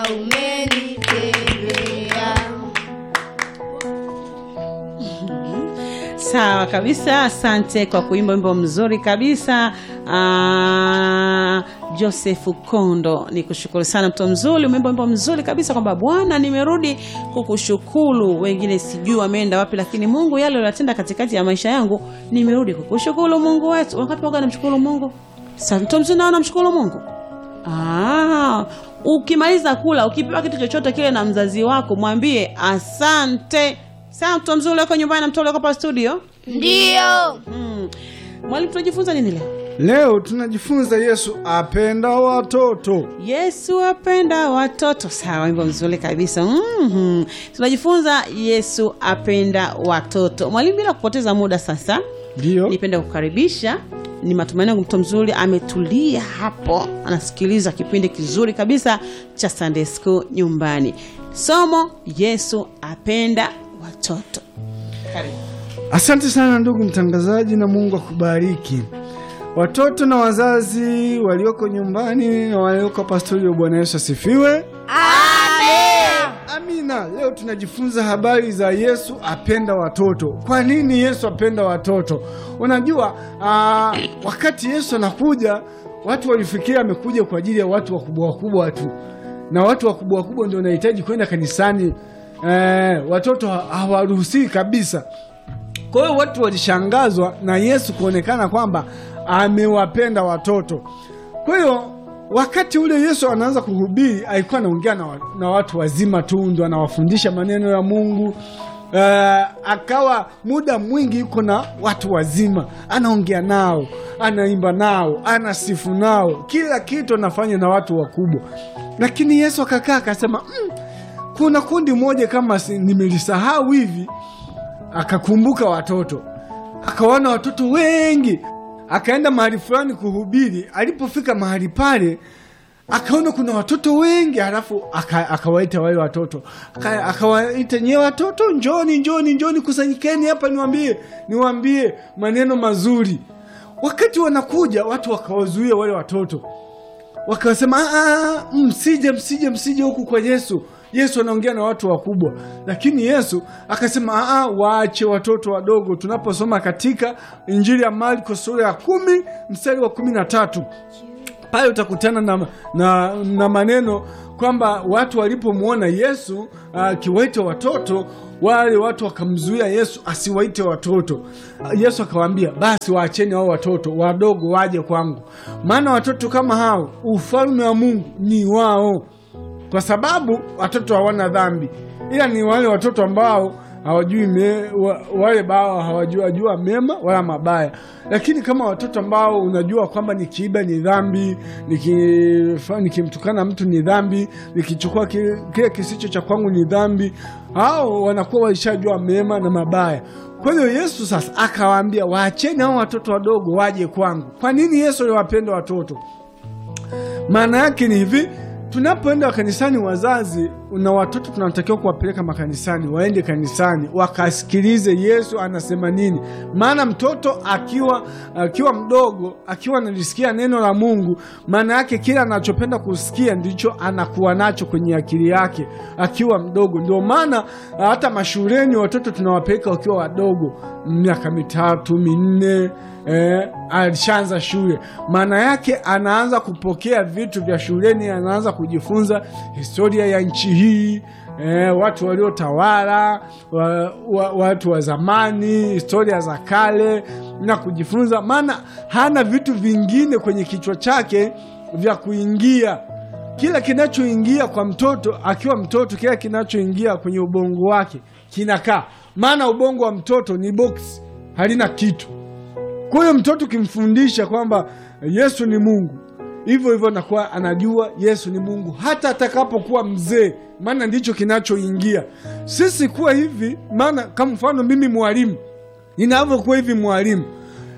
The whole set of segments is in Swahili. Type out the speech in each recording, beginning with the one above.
umenitendea. Sawa kabisa, asante kwa kuimba wimbo mzuri kabisa. Ah, Joseph Kondo, ni kushukuru sana mtoto mzuri, umeimba wimbo mzuri kabisa kwamba Bwana, nimerudi kukushukuru. Wengine sijui wameenda wapi, lakini Mungu yale uliyotenda katikati ya maisha yangu, nimerudi kukushukuru Mungu wetu. Wakati waga namshukuru Mungu, sasa mtoto mzuri nao namshukuru Mungu. Ah, ukimaliza kula ukipewa kitu chochote kile na mzazi wako mwambie asante. Sawa, mtoto mzuri uko nyumbani na mtoto uko hapa studio. Ndiyo. Mm. Mwalimu, tunajifunza nini leo? Leo tunajifunza Yesu apenda watoto. Yesu apenda watoto. Sawa, wimbo mzuri kabisa. Mhm. Tunajifunza Yesu apenda watoto. Mwalimu, bila kupoteza muda sasa, Ndio. nipende kukaribisha. Ni matumaini yangu mtoto mzuri ametulia hapo, anasikiliza kipindi kizuri kabisa cha Sunday School nyumbani. Somo Yesu apenda watoto. Karibu. Asante sana ndugu mtangazaji, na Mungu akubariki. Watoto na wazazi walioko nyumbani na walioko hapa studio, Bwana Yesu asifiwe. Amina. Leo tunajifunza habari za Yesu apenda watoto. Kwa nini Yesu apenda watoto? Unajua aa, wakati Yesu anakuja watu walifikiria amekuja kwa ajili ya watu wakubwa wakubwa tu, na watu wakubwa wakubwa ndio wanahitaji kwenda kanisani. Eh, watoto ha- hawaruhusiwi kabisa. Kwa hiyo watu walishangazwa na Yesu kuonekana kwamba amewapenda watoto. Kwa hiyo wakati ule Yesu anaanza kuhubiri, alikuwa anaongea na, wa- na watu wazima tu, ndo anawafundisha maneno ya Mungu. Uh, akawa muda mwingi yuko na watu wazima, anaongea nao, anaimba nao, anasifu nao, kila kitu anafanya na watu wakubwa. Lakini Yesu akakaa akasema, mm, kuna kundi moja kama si- nimelisahau hivi akakumbuka watoto, akawaona watoto wengi, akaenda mahali fulani kuhubiri. Alipofika mahali pale, akaona kuna watoto wengi, halafu aka- akawaita wale watoto, Aka- akawaita nyie watoto, njoni, njoni, njoni, kusanyikeni hapa, niwambie, niwambie maneno mazuri. Wakati wanakuja watu wakawazuia wale watoto wakasema "Ah, ah, msije msije msije huku kwa Yesu. Yesu anaongea na watu wakubwa, lakini Yesu akasema "Ah, ah, waache watoto wadogo. Tunaposoma katika Injili ya Marko sura ya kumi mstari wa kumi na tatu pale utakutana na, na, na maneno kwamba watu walipomwona Yesu akiwaita watoto wale watu wakamzuia Yesu asiwaite watoto. Ah, Yesu akawaambia basi waacheni hao watoto wadogo waje kwangu, maana watoto kama hao ufalme wa Mungu ni wao, kwa sababu watoto hawana dhambi, ila ni wale watoto ambao hawajui me, wa, wale bao hawajua jua mema wala mabaya. Lakini kama watoto ambao unajua kwamba nikiiba ni dhambi, nikifa- nikimtukana mtu ni dhambi, nikichukua kile, kile kisicho cha kwangu ni dhambi, hao wanakuwa walishajua mema na mabaya. Kwa hiyo Yesu sasa akawaambia waacheni hao watoto wadogo waje kwangu. Kwa nini Yesu aliwapenda watoto? Maana yake ni hivi, tunapoenda kanisani, wazazi na watoto tunatakiwa kuwapeleka makanisani, waende kanisani wakasikilize Yesu anasema nini. Maana mtoto akiwa akiwa mdogo, akiwa analisikia neno la Mungu, maana yake kila anachopenda kusikia ndicho anakuwa nacho kwenye akili yake akiwa mdogo. Ndio maana hata mashuleni watoto tunawapeleka wakiwa wadogo, miaka mitatu minne eh, alishaanza shule, maana yake anaanza kupokea vitu vya shuleni, anaanza kujifunza historia ya nchi hii eh, watu waliotawala wa, wa, watu wa zamani, historia za kale na kujifunza, maana hana vitu vingine kwenye kichwa chake vya kuingia kila kinachoingia kwa mtoto akiwa mtoto, kila kinachoingia kwenye ubongo wake kinakaa, maana ubongo wa mtoto ni box, halina kitu. Kwa hiyo mtoto ukimfundisha kwamba Yesu ni Mungu, hivyo hivyo anakuwa anajua Yesu ni Mungu hata atakapokuwa mzee, maana ndicho kinachoingia. Sisi kuwa hivi, maana kama mfano mimi mwalimu, ninavyokuwa hivi mwalimu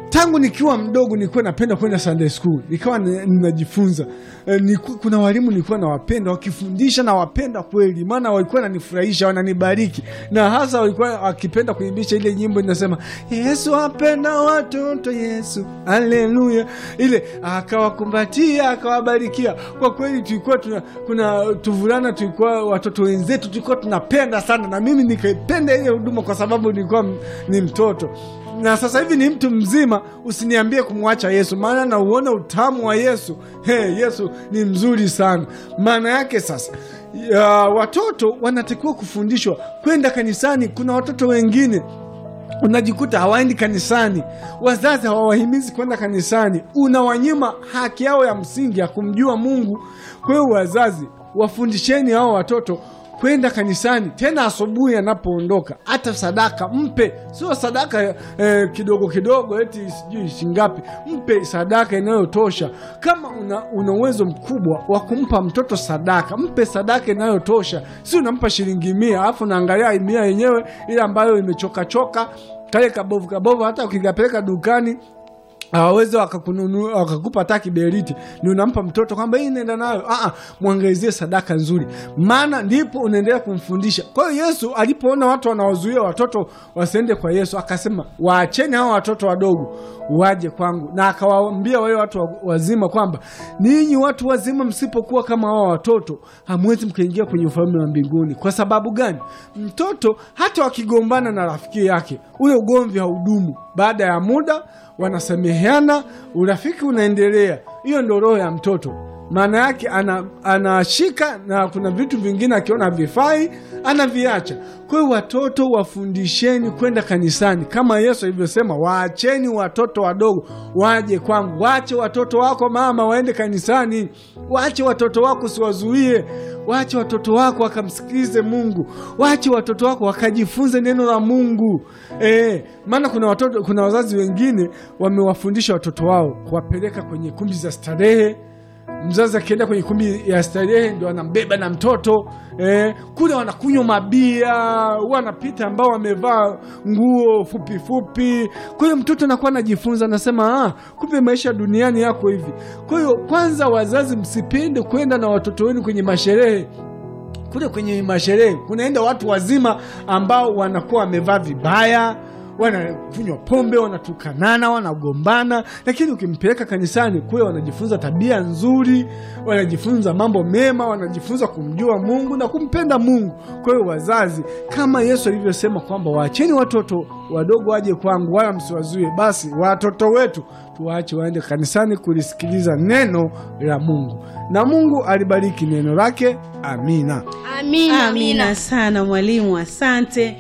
tangu nikiwa mdogo nilikuwa napenda kwenda Sunday school, nikawa ni- ninajifunza e, niku, kuna walimu nilikuwa nawapenda wakifundisha, nawapenda kweli, maana walikuwa wananifurahisha, wananibariki, na hasa walikuwa wakipenda kuimbisha ile nyimbo inasema Yesu apenda watoto, Yesu haleluya, ile akawakumbatia akawabarikia. Kwa kweli tulikuwa tuna, kuna tuvulana, tulikuwa watoto wenzetu tulikuwa tunapenda sana, na mimi nikaipenda ile huduma kwa sababu nilikuwa m- ni mtoto na sasa hivi ni mtu mzima, usiniambie kumwacha Yesu, maana nauona utamu wa Yesu. He, Yesu ni mzuri sana. Maana yake sasa ya, watoto wanatakiwa kufundishwa kwenda kanisani. Kuna watoto wengine unajikuta hawaendi kanisani, wazazi hawawahimizi kwenda kanisani, unawanyima haki yao ya msingi ya kumjua Mungu. Kwa hiyo wazazi, wafundisheni hao watoto kwenda kanisani, tena asubuhi anapoondoka, hata sadaka mpe, sio sadaka eh, kidogo kidogo, eti sijui shingapi. Mpe sadaka inayotosha. Kama una, una uwezo mkubwa wa kumpa mtoto sadaka, mpe sadaka inayotosha, si unampa shilingi mia alafu unaangalia mia yenyewe ile ambayo imechokachoka kale kabovu kabovu, hata ukikapeleka dukani hawawezi wakakununua wakakupa hata kiberiti, ni unampa mtoto kwamba hii nenda nayo. Ah, mwangalizie sadaka nzuri, maana ndipo unaendelea kumfundisha. Kwa hiyo Yesu alipoona watu wanawazuia watoto wasiende kwa Yesu, akasema waacheni hao watoto wadogo waje kwangu, na akawaambia wale watu wa- wazima kwamba ninyi watu wazima msipokuwa kama hao watoto hamwezi mkaingia kwenye ufalme wa mbinguni. Kwa sababu gani? Mtoto hata wakigombana na rafiki yake, ule ugomvi haudumu. Baada ya muda wanasameheana, urafiki unaendelea. Hiyo ndo roho ya mtoto. Maana yake ana, anashika na kuna vitu vingine akiona havifai anaviacha. Kwa hiyo watoto wafundisheni kwenda kanisani kama Yesu alivyosema, waacheni watoto wadogo waje kwangu. Waache watoto wako mama waende kanisani, waache watoto wako usiwazuie, waache watoto wako wakamsikilize Mungu, waache watoto wako wakajifunze neno la Mungu. Eh, maana kuna watoto, kuna wazazi wengine wamewafundisha watoto wao kuwapeleka kwenye kumbi za starehe mzazi akienda kwenye kumbi ya starehe ndo anambeba na mtoto eh, kule wanakunywa mabia, wanapita ambao wamevaa nguo fupi fupi. Kwa hiyo mtoto anakuwa anajifunza, anasema ah, kumbe maisha duniani yako hivi. Kwa hiyo kwanza, wazazi msipende kwenda na watoto wenu kwenye masherehe kule kwenye masherehe kunaenda watu wazima ambao wanakuwa wamevaa vibaya, wanakunywa pombe, wanatukanana, wanagombana. Lakini ukimpeleka kanisani kule, wanajifunza tabia nzuri, wanajifunza mambo mema, wanajifunza kumjua Mungu na kumpenda Mungu. Kwa hiyo wazazi, kama Yesu alivyosema kwamba waacheni watoto wadogo waje kwangu, wala msiwazuie, basi watoto wetu tuwaache waende kanisani kulisikiliza neno la Mungu, na Mungu alibariki neno lake. Amina. Amina. Amina sana mwalimu, asante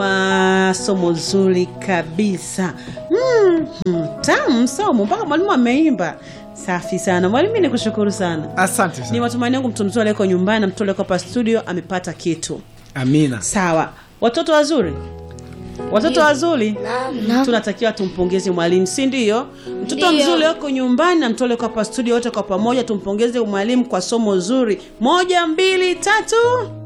kwa somo zuri kabisa. Mm, mm, tamu somo mpaka mwalimu ameimba. Safi sana mwalimu, ni kushukuru sana. Asante Ni sana. matumaini yangu mtu mzuri aliyeko nyumbani na mtu aliyeko hapa studio amepata kitu. Amina. Sawa, watoto wazuri, watoto wazuri, tunatakiwa tumpongeze mwalimu, si ndio? Mtoto Ndio. mzuri wako nyumbani na mtu aliyeko hapa studio, wote kwa pamoja tumpongeze mwalimu kwa somo zuri. Moja, mbili, tatu.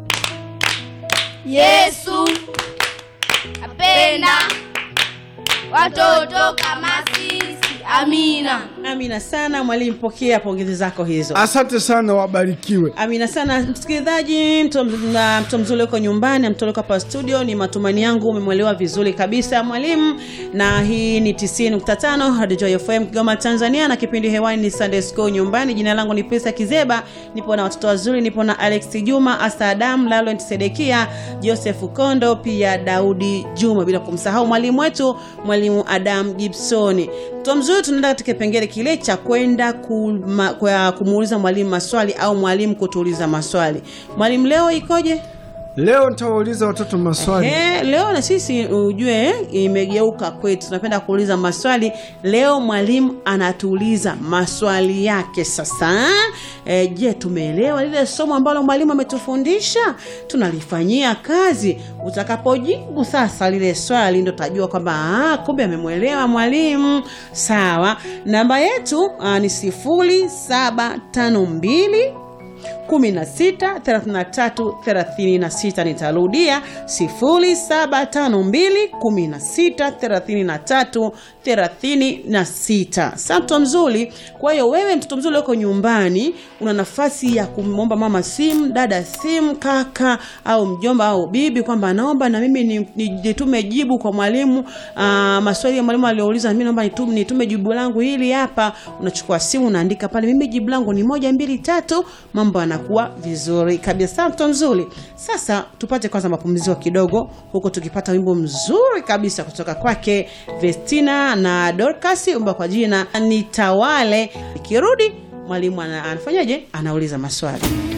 Yesu apenda watoto kama sisi. Amina. Amina sana mwalimu, pokea pongezi zako hizo. Asante sana, wabarikiwe. Amina sana msikilizaji, mtu na mtu mzuri uko nyumbani na mtu uko hapa studio. Ni matumaini yangu umemwelewa vizuri kabisa mwalimu, na hii ni 90.5 Radio Joy FM Kigoma, Tanzania, na kipindi hewani ni Sunday School nyumbani. Jina langu ni Pesa Kizeba, nipo na watoto wazuri, nipo na Alex Juma, Asa Adam, Lalent Sedekia, Joseph Kondo, pia Daudi Juma, bila kumsahau mwalimu wetu mwalimu Adam Gibsoni. Mtoto mzuri, tunaenda katika kipengele kile cha kwenda kuma- kwa kumuuliza mwalimu maswali au mwalimu kutuuliza maswali. Mwalimu, leo ikoje? Leo nitawauliza watoto maswali. Eh, leo na sisi ujue eh, imegeuka kwetu, tunapenda kuuliza maswali. Leo mwalimu anatuuliza maswali yake. Sasa eh, je, tumeelewa lile somo ambalo mwalimu ametufundisha? Tunalifanyia kazi? Utakapojibu sasa lile swali, ndo tajua kwamba ah, kumbe amemwelewa mwalimu. Sawa, namba yetu ah, ni sifuri saba tano mbili 16 33 36. Nitarudia 0752 16 33 36. Sasa mtoto mzuri, kwa hiyo wewe mtoto mzuri uko nyumbani, una nafasi ya kumwomba mama simu, dada simu, kaka au mjomba au bibi kwamba naomba na mimi ni- ni- nitume jibu kwa mwalimu ah, maswali ya mwalimu aliyouliza, mimi naomba nitume, nitume jibu langu hili hapa. Unachukua simu unaandika pale, mimi jibu langu ni moja mbili tatu, mambo yanakuwa vizuri kabisa. Mtoto mzuri, sasa tupate kwanza mapumziko kidogo, huku tukipata wimbo mzuri kabisa kutoka kwake Vestina na Dorcas, wimbo kwa jina Nitawale. Ikirudi mwalimu ana- anafanyaje? Anauliza maswali.